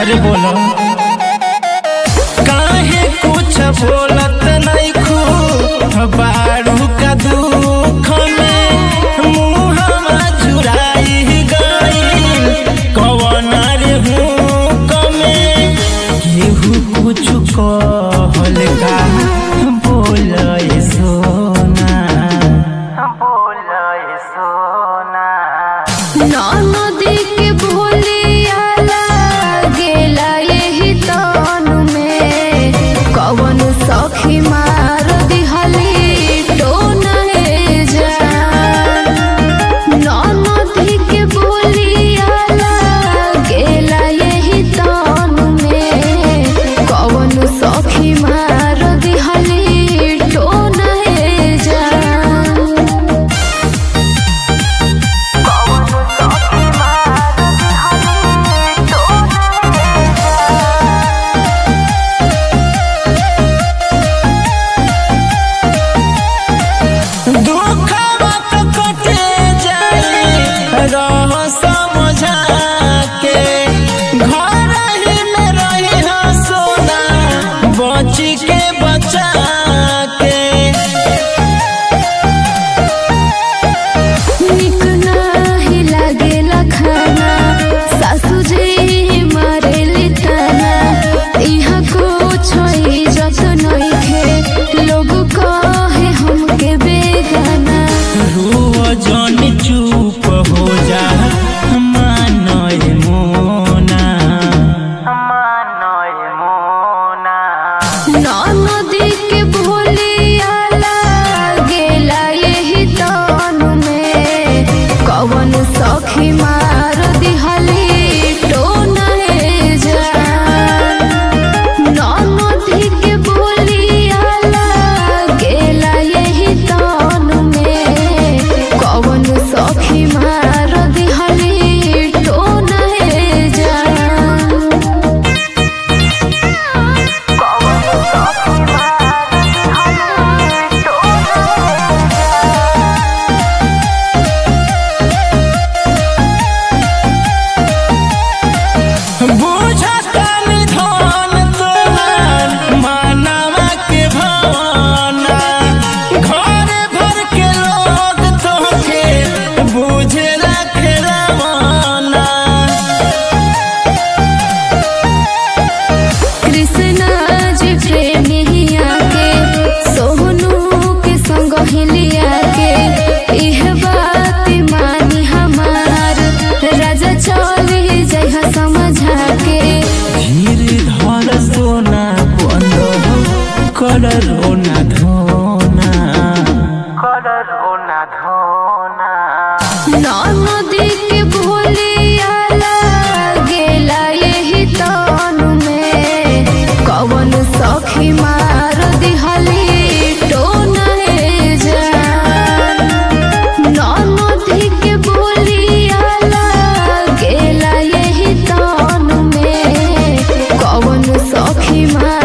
अरे बोलो काहे कुछ बोलत नहीं खू बारू का दुख में मुहवा जुराई गईल कवन रे हूँ कमे केहू कुछ कहल का बोल सोना बोल सोना नदी के भोलिया गेला यही तनु में कवन सखी मार दिहली टोना हे जान नदी के भोलिया गेला यही तनु में कवन सखी मार दिहली टोना हे जान दुखवा तो कटे जाई रह समझा के घर ही में रही हो सोना बची के बचा के निक नाही लागेला खाना सासू जी मारेली ताना इहा कुछ इज्जत नइखे लोग कहे हमके बेगाना रुआ जन चुप हो जा मानय मोना मानय मोना नदी के भोलिया गेला यही तनु में कवन सखी मार दिहली टोना हे जान नदी के भोलिया गेला यही तनु में कवन सखी मार दिहली टोना हे जान बुझतन धन तोहार मानवा के भावना घर भर के लोग तोहके बुझला खेरवाना कृष्णा जी प्रेमिया के सोहनू के संग हिलिया के इह बात मानी हमार राजा चली जइहा समझा के धीर धर सोना बंद कर रोना धोना कर रोना धोना नदी के भोलिया गेला यही तनु में कवन सखी मार दिहली टोना हे जान नदी के भोलिया गेला यही तनु में कवन सखी मार